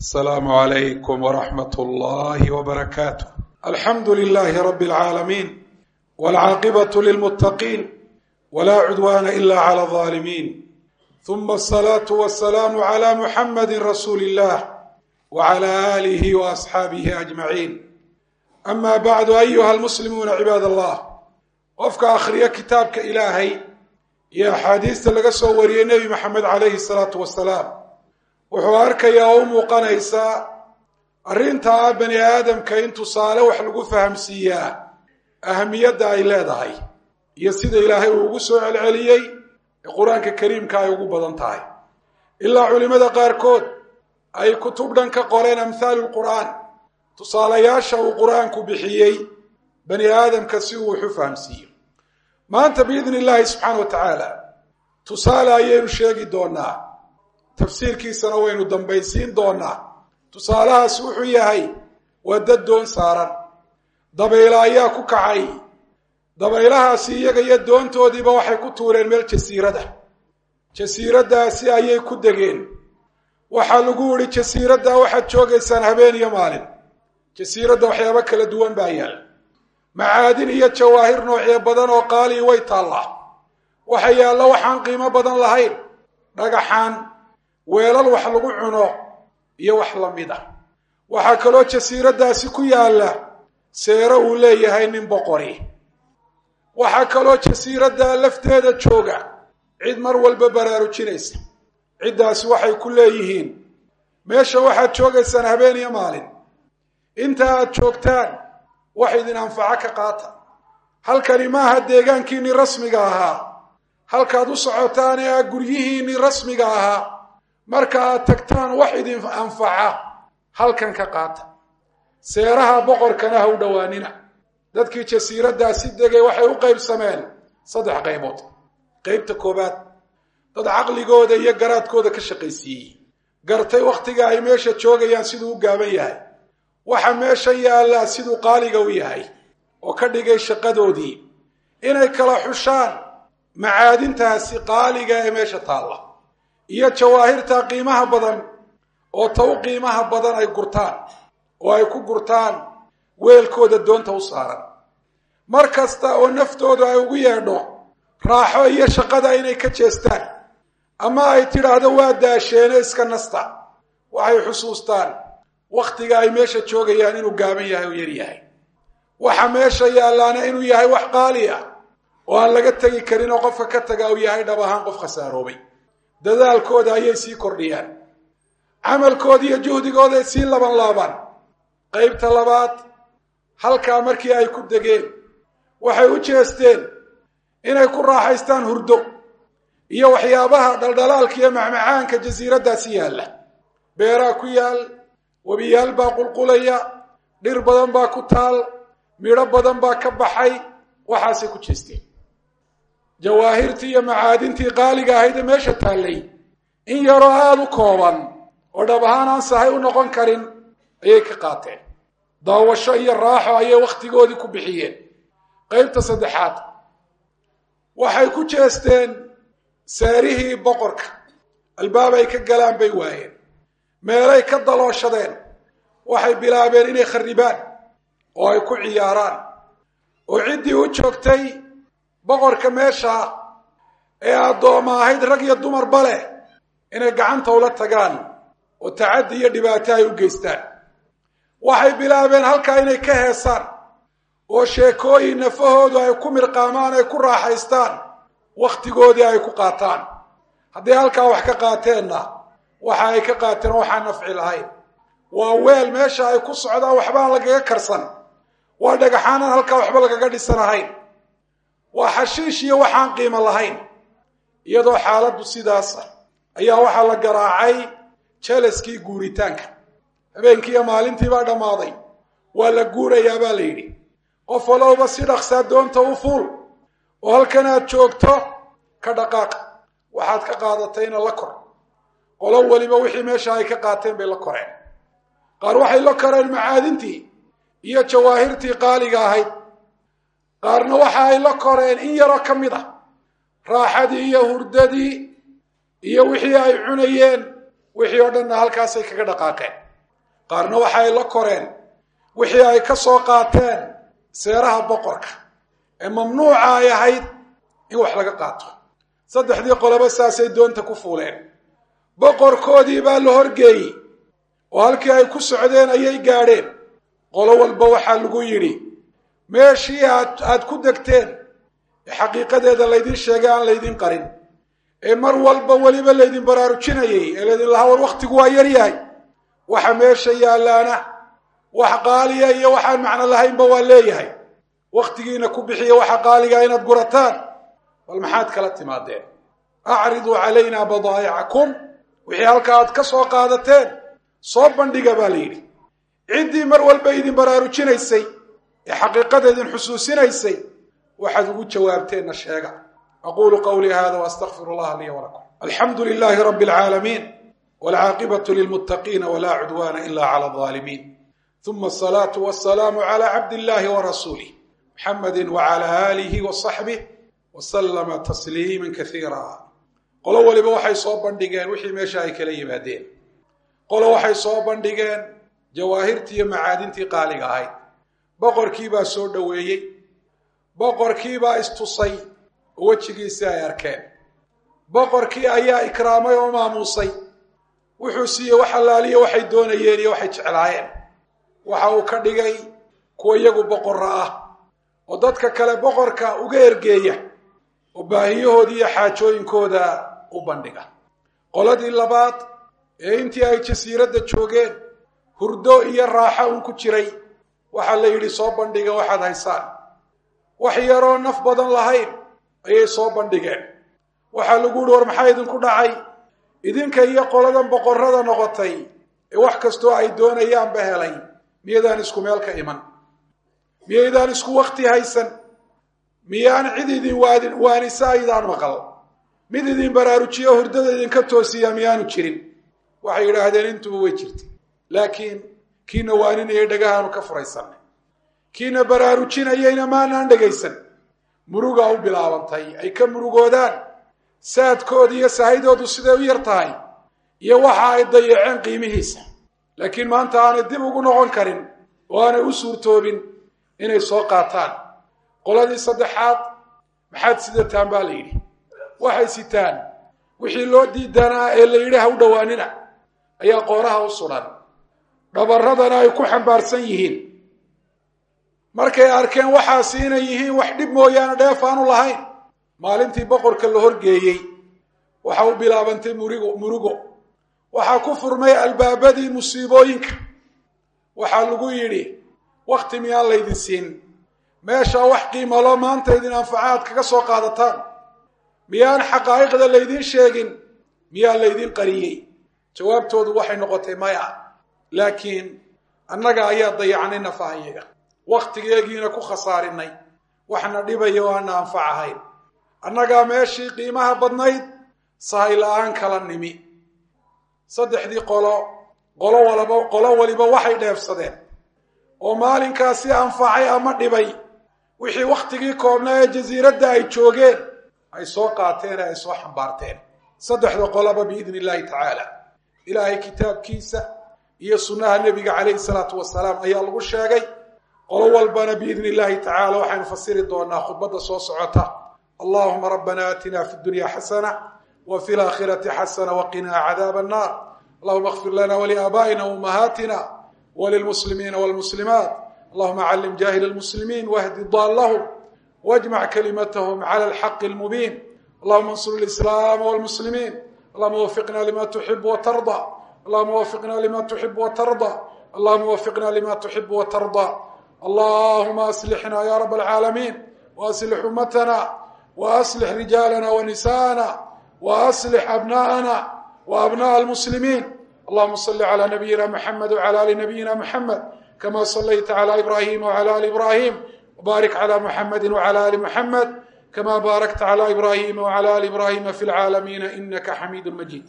السلام عليكم ورحمة الله وبركاته الحمد لله رب العالمين والعاقبة للمتقين ولا عدوان إلا على الظالمين ثم الصلاة والسلام على محمد رسول الله وعلى آله وأصحابه أجمعين أما بعد أيها المسلمون عباد الله qofka akhriya kitaabka ilaahay iyo axaadiista laga soo wariyey nebi maxamed calayhi salaatu wasalaam wuxuu arkayaa oo u muuqanaysaa arrintaa bani aadamka in tusaale wax lagu fahamsiiyaa ahamiyadda ay leedahay iyo sida ilaahay uu ugu soo celceliyey ee qur-aanka kariimka ay ugu badan tahay ilaa culimmada qaarkood ay kutub dhan ka qoreen amhaalu lqur'aan tusaalayaasha uu qur-aanku bixiyey bani aadamka si uu wax u fahamsiiyo maanta biidni illaahi subxaana wa tacaala tusaale ayaynu sheegi doonaa tafsiirkiisana waynu dambaysiin doonaa tusaalahaas wuxuu yahay waa dad doon saaran dabayla ayaa ku kacay dabaylahaasi iyaga iyo doontoodiiba waxay ku tuureen meel jasiirada jasiiraddaasi ayay ku degeen waxaa lagu idhi jasiiradda waxaad joogaysaan habeen iyo maalin jasiiradda waxyaabo kala duwan baa yaal macaadin iyo jawaahir noocyo badan oo qaalii way taallaa waxa yaalla waxaan qiimo badan lahayn dhagaxaan weelal wax lagu cuno iyo wax la mid ah waxaa kaloo jasiiraddaasi ku yaalla seero uu leeyahay nin boqori waxaa kaloo jasiiradda lafteeda jooga cid mar walba baraarujinaysa ciddaasi waxay ku leeyihiin meesha waxaad joogaysaan habeen iyo maalin inta aad joogtaan wax idin anfaco ka qaata halkani maaha deegaankiinnii rasmiga ahaa halkaad u socotaan ee a guryihiinnii rasmiga ahaa marka aad tagtaan wax idin anfaca halkan ka qaata seeraha boqorkana ha u dhowaanina dadkii jasiiraddaasi degay waxay u qaybsameen saddex qaybood qaybta koowaad dad caqligooda iyo garaadkooda ka shaqaysiiyey gartay wakhtiga ay meesha joogayaan siduu u gaaban yahay waxa meesha yaallaa siduu qaaliga u yahay oo ka dhigay shaqadoodii inay kala xushaan macaadintaasi qaaliga ee meesha taalla iyo jawaahirta qiimaha badan oo ta u qiimaha badan ay gurtaan oo ay ku gurtaan weelkooda doonta u saaran mar kasta oo naftoodu ay ugu yeedho raaxo iyo shaqada inay ka jeestaan ama ay tidhaahdo waa daasheene iska nasta waxay xusuustaan wakhtiga ay meesha joogayaan inuu gaaban yahay oo yar yahay waxa meesha yaallaana inuu yahay wax qaali ah oo aan laga tegi karin oo qofka ka taga uu yahay dhab ahaan qof khasaaroobay dadaalkooda ayay sii kordhiyaan camalkooda iyo juhdigooday sii laban laabaan qaybta labaad halkaa markii ay ku degeen waxay u jeesteen inay ku raaxaystaan hurdo iyo waxyaabaha dhaldhalaalka iyo macmacaanka jasiiraddaasi yaalla beeraa ku yaal webiyaal baa qulqulaya dhir badan baa ku taal midho badan baa ka baxay waxaasay ku jeesteen jawaahirtii iyo macaadintii qaaliga ahayd ee meesha taallay in yaroo aada u kooban oo dhab ahaan aan sahay u noqon karin ayay ka qaateen daawasho iyo raaxo ayay wakhtigoodii ku bixiyeen qaybta saddexaad waxay ku jeesteen saarihii boqorka albaab ay ka galaan bay waayeen meelay ka dalooshadeen waxay bilaabeen inay kharribaan oo ay ku ciyaaraan oo ciddii u joogtay boqorka meesha ee addooma ahayd rag iyo dumarba leh inay gacanta ula tagaan oo tacaddi iyo dhibaato ay u geystaan waxay bilaabeen halkaa inay ka heesaan oo sheekooyin nafahoodu ay ku mirqaamaan ay ku raaxaystaan wakhtigoodii ay ku qaataan haddii halkaa wax ka qaateenna waxa ay ka qaateen waxaan nafci lahayn waa weel meesha ay ku socdaan waxbaan lagaga karsan waa dhagaxaanan halkaa waxba lagaga dhisanahayn waa xashiish iyo waxaan qiimo lahayn iyadoo xaaladdu sidaasa ayaa waxaa la garaacay jelaskii guuritaanka habeenkii iyo maalintii baa dhammaaday waa la guurayaa baa la yidhi qof walowba si dhaqsaa doonta u fuul oo halkan aad joogto ka dhaqaaq waxaad ka qaadatayna la kor qolo weliba wixii meesha ay ka qaateen bay la koreen qaar waxay la koreen macaadintii iyo jawaahirtii qaaliga ahayd qaarna waxa ay la koreen in yaroo ka mid ah raaxadii iyo hurdadii iyo wixii ay cunayeen wixii oo dhanna halkaasay kaga dhaqaaqeen qaarna waxa ay la koreen wixii ay ka soo qaateen seeraha boqorka ee mamnuuca ay ahayd in wax laga qaato saddexdii qoloba saasay doonta ku fuuleen boqorkoodii baa la horgeeyey oo halkii ay ku socdeen ayay gaadheen qolo walba waxaa lagu yidhi meeshii aad aad ku degteen ee xaqiiqadeeda laydin sheegay aan laydin qarin ee mar walba weliba laydin baraarujinayay ee laydin lahaa war wakhtigu waa yar yahay waxa meesha yaallaana wax qaaliya iyo waxaan macno lahaynba waa leeyahay wakhtigiina ku bixiya waxa qaaliga inaad gurataan bal maxaad kala timaadeen acriduu calaynaa badaa'icakum wixii halka aad ka soo qaadateen soo bandhiga baa la yidhi ciddii mar walba idin baraarujinaysay ee xaqiiqada idin xusuusinaysay waxaad ugu jawaabteenna sheega aquulu qawlii hada waastaqfiru allaha liya walakum alxamdu lilaahi rabbi alcaalamiin walcaaqibatu lilmuttaqiina walaa cudwaana ila cala alظaalimiin uma asalaatu wasalaamu cala cabd illahi warasuulih muxamadi wacala aalihi wasaxbih wasalama tasliima kaiira qolo waliba waxay soo bandhigeen wixii meesha ay kala yimaadeen qolo waxay soo bandhigeen jawaahirtii iyo macaadintii qaaliga ahayd boqorkiibaa soo dhoweeyey boqorkiibaa istusay oo wejigiisii ay arkeen boqorkii ayaa ikraamay oo maamuusay wuxuu siiyey wax allaaliya waxay doonayeen iyo waxay jeclaayeen waxa uu ka dhigay kuwa iyagu boqorra ah oo dadka kale boqorka uga ergeeya oo baahiyahooda iyo xaajooyinkooda u bandhiga qoladii labaad ee intii ay jasiiradda joogeen hurdo iyo raaxo un ku jiray waxaa la yidhi soo bandhiga waxaad haysaan wax yaroo naf badan lahayn ayay soo bandhigeen waxaa lagu yihi war maxaa idinku dhacay idinka iyo qoladan boqorrada noqotay ee wax kastoo ay doonayaanba helay miyaydaan isku meel ka iman miyaydaan isku wakti haysan miyaan cid idin waadin waanisa aydaan maqal mid idin baraarujiyo hurdada idinka toosiya miyaanu jirin waxay yidhaahdeen intuba way jirtay laakiin kiina waaninayay dhagahaanu ka furaysanay kiina baraarujinayayna maanaan dhegaysan murugaa u bilaabantay ay ka murugoodaan saadkooda iyo sahaydoodu siday u yar tahay iyo waxa ay dayaceen qiimihiisa laakiin maanta aanay dib ugu noqon karin oo aanay u suurtoobin inay soo qaataan qoladii saddexaad maxaad sidataan baa la yidhi waxay sitaan wixii loo diidanaa ee la yidhi ha u dhowaanina ayaa qooraha u sudan dhabarradana ay ku xambaarsan yihiin markay arkeen waxaasi inay yihiin wax dhib mooyaane dheef aanu lahayn maalintii boqorka la horgeeyey waxa u bilaabantay murigo murugo waxaa ku furmay albaabadii musiibooyinka waxaa lagu yidhi wakhti miyaan laydin siin meeshaa wax qiimalo maanta idin anfacaad kaga soo qaadataan miyaan xaqaa'iqda laydin sheegin miyaa laydin qariyey jawaabtoodu waxay noqotay maya laakiin annaga ayaa dayacnay nafahayaga wakhtigeegiina ku khasaarinay waxna dhibaya oo aana anfac ahayn annagaa meeshii qiimaha badnayd sahay la-aan kala nimi saddexdii qolo qolo walaba qolo waliba waxay dheefsadeen oo maalinkaasi anfacay ama dhibay wixii wakhtigii koobnaa ee jasiiradda ay joogeen ay soo qaateen ee ay soo xambaarteen saddexda qoloba biidni illaahi tacaala ilaahay kitaabkiisa iyo sunnaha nebiga calayhi salaatu wasalaam ayaa lagu sheegay qolo walbana biidni illaahi tacala waxaynu fasiri doonaa khudbadda soo socota allahuma rabbana aatina fi dunya xasana wa fi laakhirati xasana waqinaa cadaaba annar allahuma akfir lana waliaabaa'ina waumahaatina وللمسلمين والمسلمات اللهم علم جاهل المسلمين واهد ضالهم واجمع كلمتهم على الحق المبين اللهم انصر الإسلام والمسلمين اللهم وفقنا لما تحب وترضى اللهم وفقنا لما تحب وترضى اللهم وفقنا لما تحب وترضى اللهم أصلحنا يا رب العالمين وأصلح أمتنا وأصلح رجالنا ونساءنا وأصلح أبناءنا وأبناء المسلمين اللهم صل على نبينا محمد وعلى ال نبينا محمد كما صليت على ابراهيم وعلى ال ابراهيم وبارك على محمد وعلى ال محمد كما باركت على ابراهيم وعلى ال ابراهيم في العالمين انك حميد مجيد